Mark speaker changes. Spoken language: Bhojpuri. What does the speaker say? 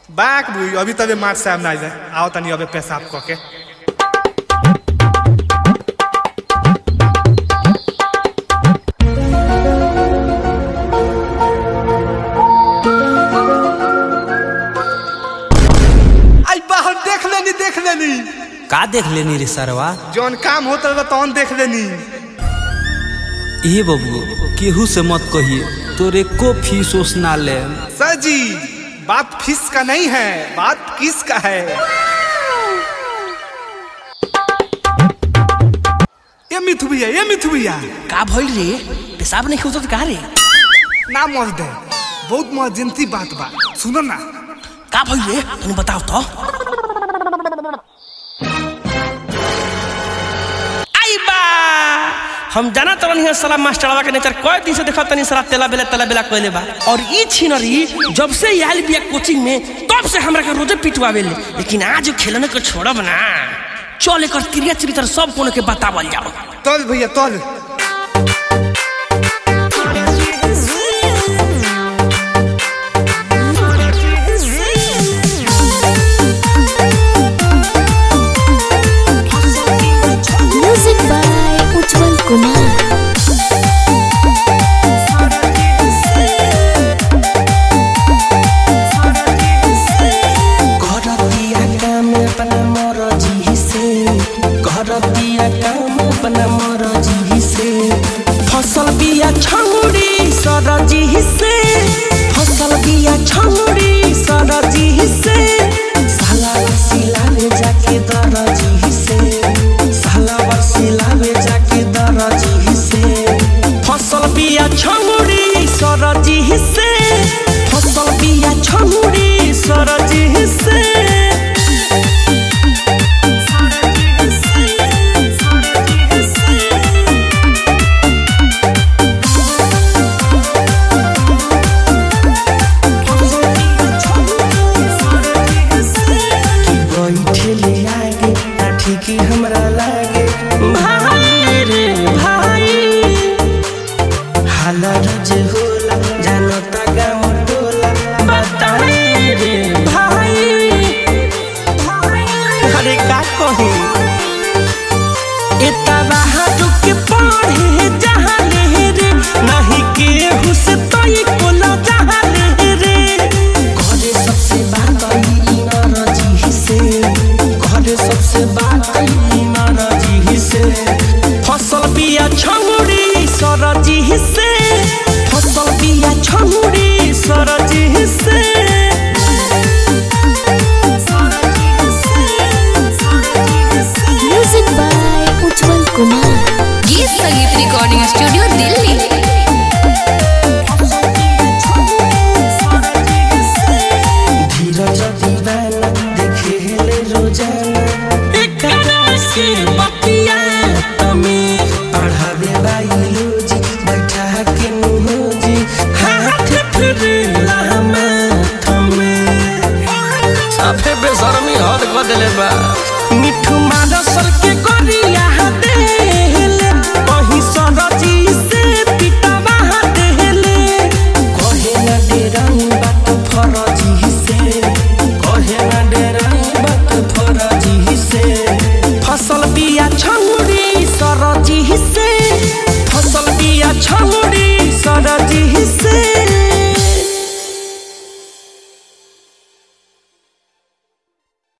Speaker 1: बाक बुई अभी तबे मार साहब ना जाए आओ तनी अबे पेशाब क के आई बाहर देख लेनी देख लेनी
Speaker 2: का देख लेनी रे सरवा
Speaker 1: जौन काम होता रहा तौन देख लेनी
Speaker 2: ए बबू केहू से मत कहिए तोरे को फीस ओस ना ले
Speaker 1: सर जी बात फीस का नहीं है बात किस का है ये मिथु भैया ये मिथु भैया
Speaker 3: का भइल रे पेशाब नहीं खोजत का रे
Speaker 1: ना मत दे बहुत मर्जेंसी बात बा सुनो ना
Speaker 3: का भइल रे तनी बताओ तो आई बा हम जाना तो नहीं साला मास्टरवा के नेचर कई दिन से देखा तनी साला तेला बेला तेला बेला कहले बा और ई छिनरी जब से ई आइल बिया कोचिंग में तब से हमरा के रोजे पिटवावे ले लेकिन आज खेलने को छोड़ब ना चल एकर क्रिया चरित्र सब कोनो के बतावल जाओ
Speaker 1: तल भैया तल